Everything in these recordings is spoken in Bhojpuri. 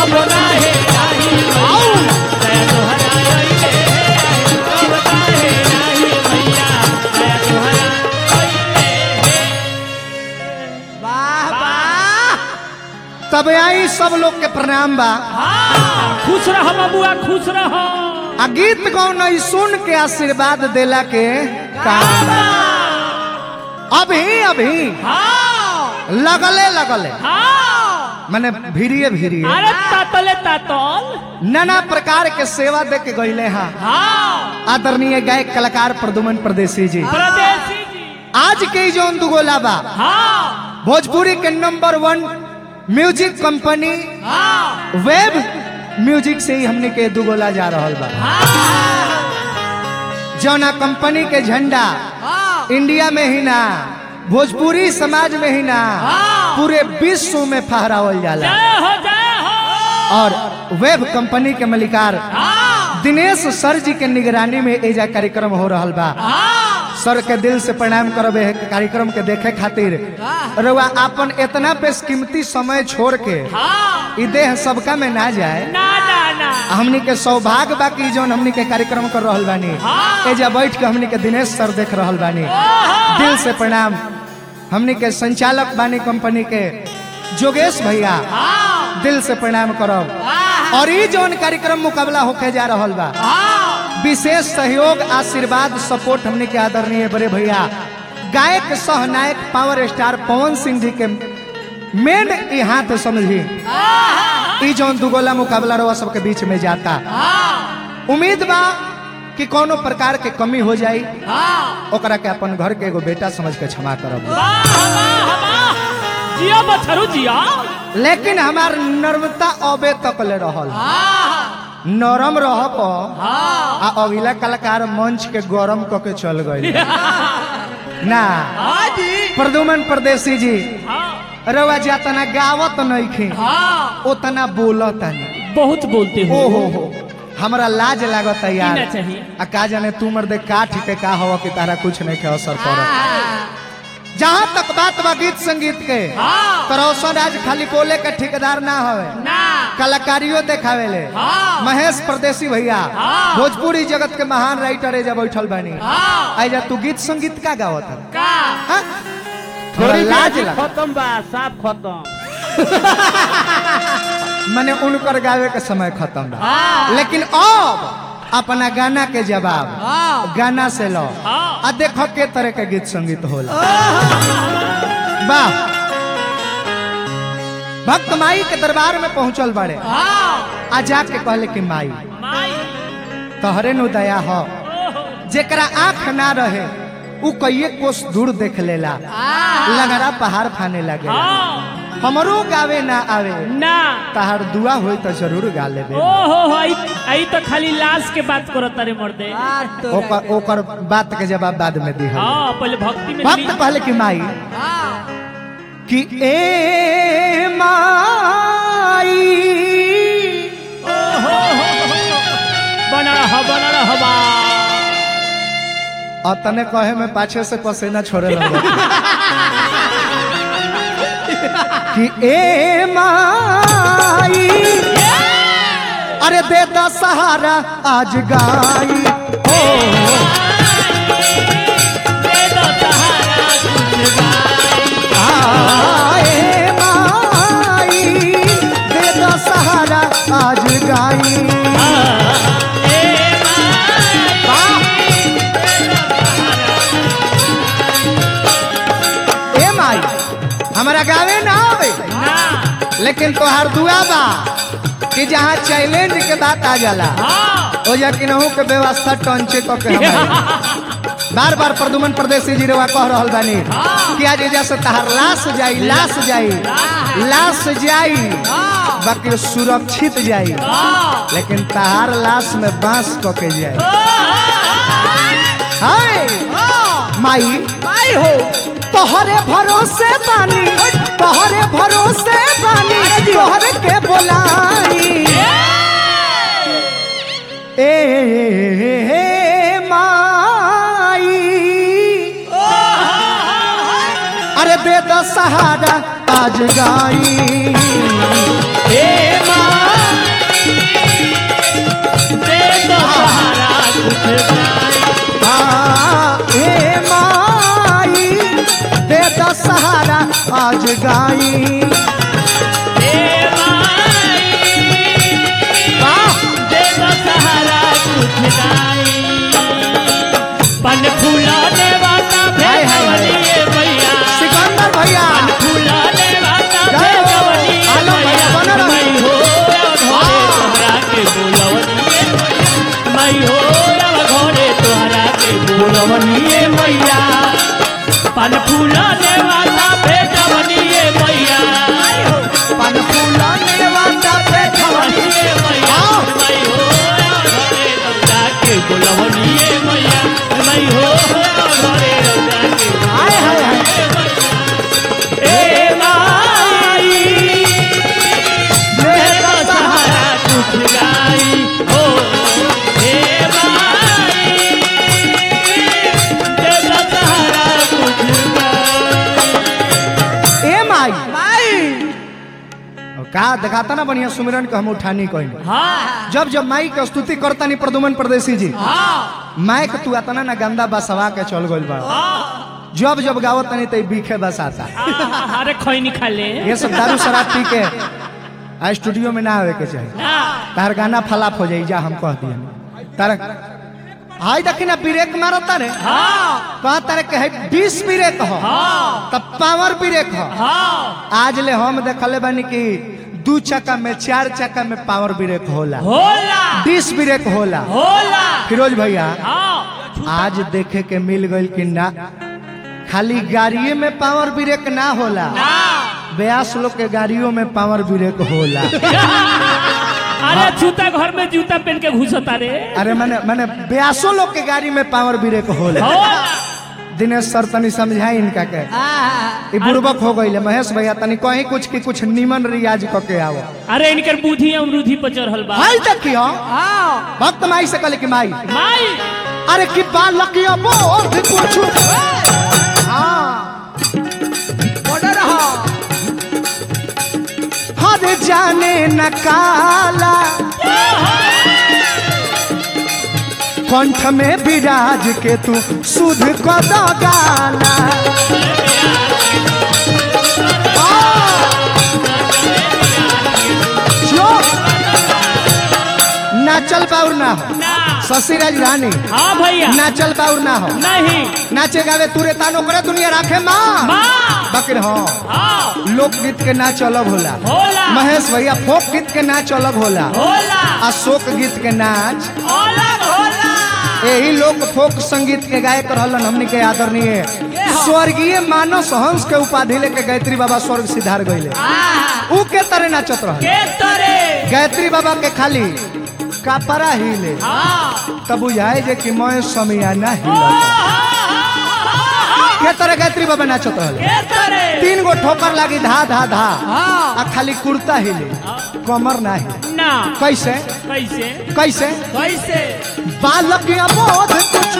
कब नाहे नाही मैया दया तोहरा अइले आहे कब नाहे नाही मैया दया तोहरा अइले वाह वाह तब आई सब लोग के प्रणाम बा हाँ खुश रह बबुआ खुश रह आ गीत गौन ई सुन के आशीर्वाद देला के काम अभी अभी हाँ लगले लगले हाँ माने भीड़िए भीड़िए अरे तातले तातल नाना प्रकार के सेवा दे के गईले हैं हाँ आदरणीय गायक कलाकार प्रदुमन प्रदेशी जी प्रदेशी जी आज के जो दुगोला बा हाँ भोजपुरी के नंबर वन म्यूजिक कंपनी हाँ वेब म्यूजिक से ही हमने के दुगोला जा रहल बा जौना कंपनी के झंडा इंडिया में ही ना भोजपुरी समाज में ही ना पूरे विश्व में फहरावल जाला जय हो जय हो और वेब कंपनी के मलिकार हाँ दिनेश सर जी के निगरानी में एजा कार्यक्रम हो रहल बा हाँ सर के दिल से प्रणाम करब एह कार्यक्रम के देखे खातिर रउआ अपन इतना बेशकीमती समय छोड़ के हाँ ई देह सबका में ना जाए ना ना ना हमनी के सौभाग्य बा कि जौन हमनी के कार्यक्रम कर रहल बानी हाँ। एजा बैठ के हमनी के दिनेश सर देख रहल बानी दिल से प्रणाम हमनी के संचालक बानी कंपनी के जोगेश भैया हाँ दिल से प्रणाम करब और ई जौन कार्यक्रम मुकाबला होके जा रहल बा हाँ विशेष सहयोग आशीर्वाद सपोर्ट हमने के आदरणीय बड़े भैया गायक सहनायक पावर स्टार पवन सिंह जी के मेन ई हाथ समझी ई जौन दुगोला मुकाबला रवा सबके बीच में जाता उम्मीद बा कि कोनो प्रकार के कमी हो जाई ओकरा के अपन घर के एगो बेटा समझ के क्षमा करब वाह वाह वाह जिया बछरू जिया लेकिन हमार नर्मता अबे तक ले रहल नरम रह प आ अगला कलाकार मंच के गरम क के चल गई ना हाँ जी प्रदुमन परदेसी जी हाँ रवा जातना गावत नइखे हाँ उतना बोलत नहीं बहुत बोलते हो ओ हो हो हमरा लाज लागत है यार ना चाहिए। आ का जाने तू मर्दे काठ के का हवा कि तारा कुछ नहीं के असर पड़त जहाँ तक बात बा गीत संगीत के हाँ तो रोशन आज खाली बोले के ठेकेदार ना हवे ना कलाकारियों देखावे ले हाँ। महेश परदेसी भैया हाँ। भोजपुरी जगत के महान राइटर एजा बैठल बानी हाँ आइजा तू गीत संगीत का गावत है का हाँ? थोड़ा लाज लगा खत्म बा साफ खत्म मैंने उनकर गावे के समय खत्म बा हाँ। लेकिन अब अपना गाना के जवाब हाँ। गाना से लो हाँ। आ देखो के तरह के गीत संगीत होला वाह भक्त माई के दरबार में पहुंचल बड़े हाँ आ जाके कहले कि माई माई तहरे नु दया हो ओहो जेकरा आंख ना रहे उ कईए कोस दूर देख लेला लगरा पहाड़ फाने लगे हाँ हमरो गावे ना आवे ना तहार दुआ होई तो जरूर गा लेबे ओहो हो आई आई तो खाली लाश के बात करो तारे मर्दे ओकर ओकर बात के जवाब बाद में दी हाँ पहले भक्ति में भक्त कहले कि माई कि ए माई ओहो हो बना रहा बना रहा बा और तने कहे में पाछे से पसीना छोड़े लगे कि ए माई अरे दे दा सहारा आज गाई हो दे दो सहारा कुछ गाई। आए माई दे दा सहारा आज गाई ए ए माई हमारा गावे ना आवे ना लेकिन तोहार दुआ बा कि जहाँ चैलेंज के बात आ जाला हाँ ओ या कि नहू के व्यवस्था टंचे तो के हमारे बार बार प्रदुमन प्रदेशी जी रवा कह रहल बानी कि आज जैसे तहार लाश जाई लाश जाई लाश जाई बाकी सुरक्षित जाई लेकिन तहार लाश में बांस क के जाई हाय माई माई हो तोहरे भरोसे बानी तोहरे भरोसे बानी तोहरे के बोलाई ए माई अरे दे दो सहारा आज गाई ए माई कुछ गाई हाँ, ए माई दे द सहारा आज गाई ए माई वाह दे दो सहारा कुछ गाई पन फूलाने वाला हाय, हाय, हाय। भेजवलिए मैया सिकंदर भैया पन फूलाने वाला जय हो। भेजवलिए आलो भैया, बनो रहो। मैं हो घरे तोहरा के बोलवनिए मैं हो घरे तोहरा के बोलवनिए मैया पन फूलाने वाला भेजवनिए मैया पन फूलाने वाला बैठवनी बोलवनिए मैया हाँ। मैं हो घरे तोहरा के बोलवनिए मैया मैं हो घरे तोहरा के हाय हाय हाय ए माई दे दे द दो सहारा सहारा कुछ गाई हो ए माई दे दो सहारा कुछ गाई ए माई और का दिखाता ना बढ़िया सुमिरन के हम उठानी कोई हाँ जब जब माई के स्तुति करता नहीं प्रदुमन परदेसी जी हाँ माई के तू आता ना गंदा बसवा के चल गइल बा हाँ जब जब गावत नहीं तो बीखे बस आता अरे खैनी खा ले ये सब दारू शराब पी के आ स्टूडियो में ना आवे के चाहिए ना तार गाना फलाप हो जाई जा हम कह दिया तार हाय देखी ना ब्रेक मारता रे हाँ कहा तारे के है बीस ब्रेक हो हाँ तब पावर ब्रेक हो हाँ आज ले हम देखले बानी कि दू चक्का में चार चक्का में पावर ब्रेक होला होला बीस ब्रेक होला होला फिरोज भैया हाँ आज देखे के मिल गइल कि ना खाली गाड़िए में पावर ब्रेक ना होला ना ब्यास लोग के गाड़ियों में पावर ब्रेक होला अरे जूता घर में जूता पहन के घुसता रे अरे मैंने मैंने ब्यासो लोग के गाड़ी में पावर ब्रेक होला होला दिनेश सर तनी समझाई इनका के ई बुर्बक हो गई महेश भैया तनी कहीं कुछ की कुछ निमन रियाज क के आओ अरे इनकर बुद्धि अमरूधि पर चढ़ल बा हाय देखियो भक्त माई से कहले कि माई माई अरे कि बालकिया बोध कुछ हाँ हर जाने न काला कंठ में विराज के तू सुध को दो गाला जो नाचल बाउर ना हो ना शशि राजधानी हाँ भैया नाचल बाउर ना हो नहीं नाचे गावे तुरे तानो करे दुनिया राखे माँ माँ बकर हाँ हाँ लोकगीत के नाच अलग होला होला महेश भैया फोक गीत के नाच अलग होला होला अशोक गीत के नाच अलग होला यही लोग फोक संगीत के गायक रहलन हमनी के आदरणीय स्वर्गीय मानस हंस के उपाधि लेके गायत्री बाबा स्वर्ग सिधार गईले ऊ के तरह नाचत रह के तरे गायत्री बाबा के खाली कापरा हिले हाँ तब बुझाए जे कि मैं समियाना हिला के तरह गायत्री बाबा नाचत रहले के तरे तीन गो ठोकर लागी धा धा धा आ खाली कुर्ता हिले कमर ना हिले ना कैसे कैसे कैसे कैसे बालक अबोध कुछ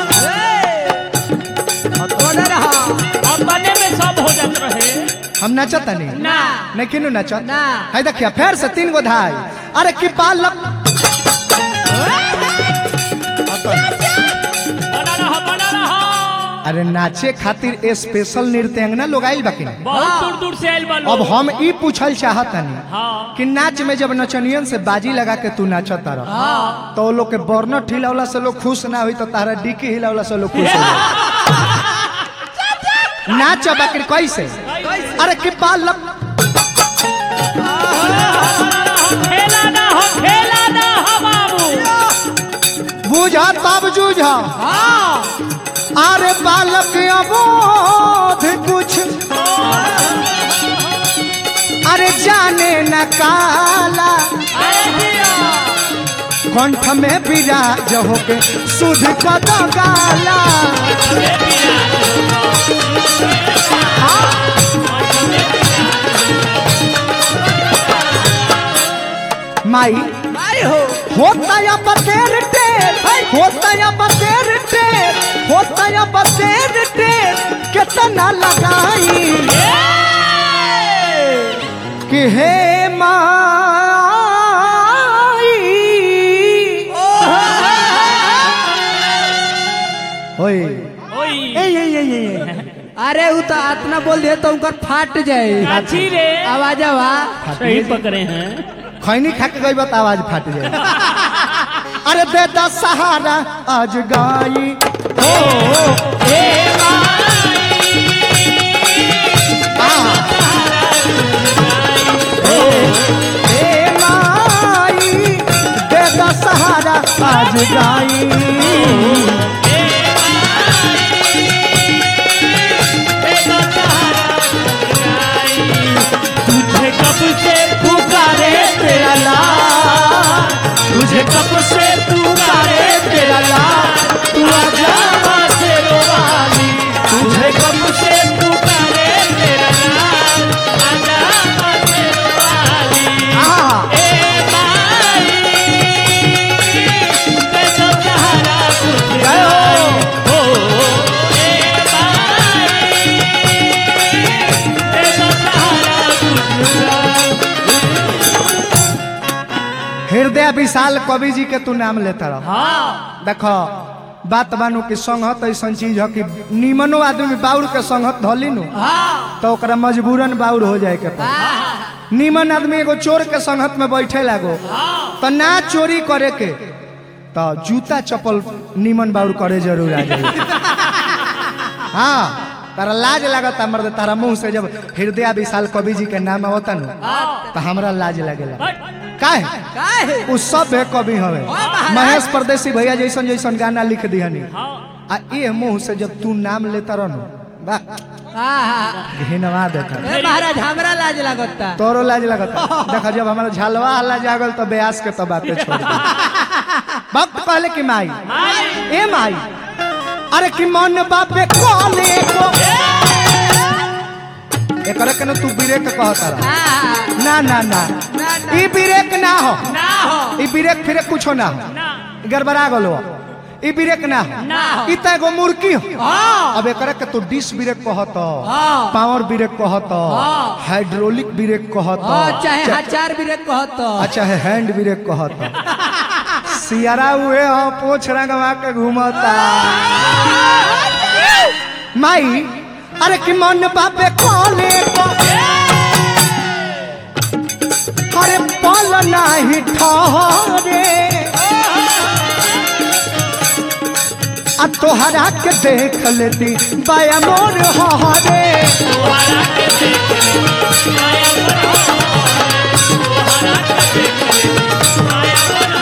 अपने में सब हो जात रहे हम नचत नहीं ना नहीं किनु नचत ना। है देखिए फिर से तीन गो धाई अरे कि बालक बना रहा बना रहा अरे नाचे खातिर स्पेशल नृत्यांगना लोग आइल बाकी बहुत दूर दूर से आयल बा अब लोग हम ई पूछल चाहतनी हाँ कि नाच में जब नचनियन से बाजी लगा के तू नाचत रह हाँ तो लोग के बर्नट हिलावला से लोग खुश ना हुई तो तारा डिक्की हिलावला से लोग खुश हो नाच बाकी कैसे अरे कि बालक खेला ना हो खेला ना हो बाबू बुझा तब जूझा हाँ अरे बालक अबोध कुछ अरे जाने न काला अरे दिया कंठ में विराज होके सुध कद गाला माई होता या बतेर टेर होता या बतेर टेर होता या बतेर टेर कितना लगाई कि हे माई ना बोल दिए तो उनकर फाट जाए काची रे आवाज आवा सही पकड़े हैं खैनी खा के गई बात आवाज फाट जाए अरे दे दा सहारा आज गाई हो हे हे माई दे दा सहारा आज गाई तुझे कब से पुकारे तेरा लाल तुझे कब से पुकारे तेरा लाल तू आजा माँ से रोवाली तुझे कब से पुकारे तेरा लाल आजा माँ से रोवाली आ ए माई मैं तो सहारा तुझे जय हो हो ए माई मैं तो सहारा तुझे हृदय विशाल कवि जी के तू नाम लेता रह हाँ देखो बात बानू कि संगत ऐसा चीज है कि निमनो आदमी बाउर के संगत धली नु तो ओकरा मजबूरन बाउर हो जाए के पड़ी निमन आदमी एगो चोर के संगत में बैठे लागो तो ना चोरी करे के तो जूता चप्पल निमन बाउर करे जरूर आ जाए हाँ तारा लाज लागता मर्द तारा मुंह से जब हृदय विशाल कवि जी के नाम आवता नु तो हमरा लाज लगेला काहे काहे उ सब है कवि हवे महेश परदेसी भैया जैसन जैसन गाना लिख दिहनी आ ये मुंह से जब तू नाम लेता रहो वाह आहा। घिनवा देता ए महाराज हमरा लाज लगता तोरो लाज लगता देखा जब हमारा झलवा हल्ला जागल तो ब्यास के तो बातें छोड़ दी वक्त कहले कि माई ए माई अरे कि मन बापे कोने को एकरा के न तू ब्रेक कहता रह आहा। ना ना ना ना, ना। ई ब्रेक ना हो ना हो ई ब्रेक फिरे कुछो ना हो ना गड़बड़ा गलो ई ब्रेक ना हो ना हो। ई त एगो मुर्गी हो हाँ। अब एकरा के तू डिस ब्रेक कहत हाँ। पावर ब्रेक कहत हाँ। हाइड्रोलिक ब्रेक कहत हाँ, चाहे हजार भी रे कहत अच्छा है हैंड ब्रेक कहत सियारा हुए हो पोछ रंगवा के घूमता माई अरे कि मन बापे कोने को अरे पल नाही ठहरे आ तोहरा के देख लेती बाया मोर हरे तुम्हारा के देख ले माया मन हो तुम्हारा के देख ले माया मन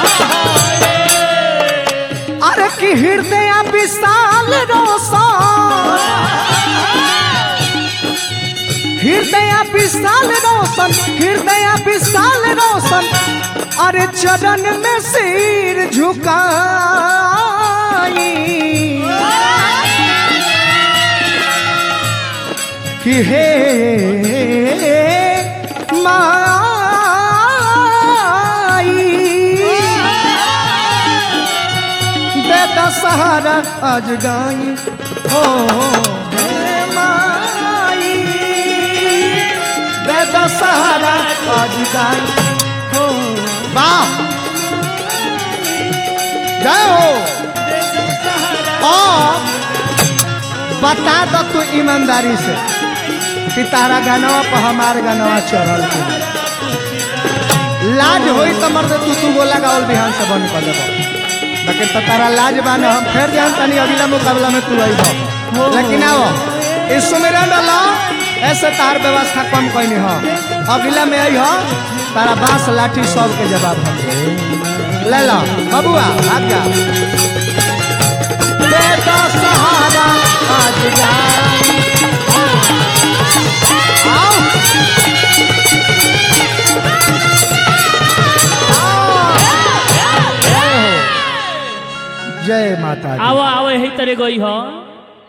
हो अरे कि हृदय विशाल रोशन हृदय विशाल रोशन हृदय विशाल रोशन अरे चरण में सिर झुकाई कि हे माई बेटा सहारा आज गाई हो हे माई बेटा सहारा आज गाई हो वाह जय हो और बता दो तू ईमानदारी से कि तारा गानवा पर हमार गानवा चढ़ल के लाज होई तो मर्द तू तू गोला गावल बिहान से बंद कर देबो लेकिन तो तारा लाज बान हम फिर जान तनी अगला मुकाबला में तू आइबो लेकिन आओ इस सुमेरन डाला ऐसे तार व्यवस्था कम कैनी हो अगला में आई हो तारा बांस लाठी सब के जवाब हम दे। ले लो बबुआ भाग जा बेटा सहारा आज जा आओ जय माता दी आओ आओ यही तरह गई हो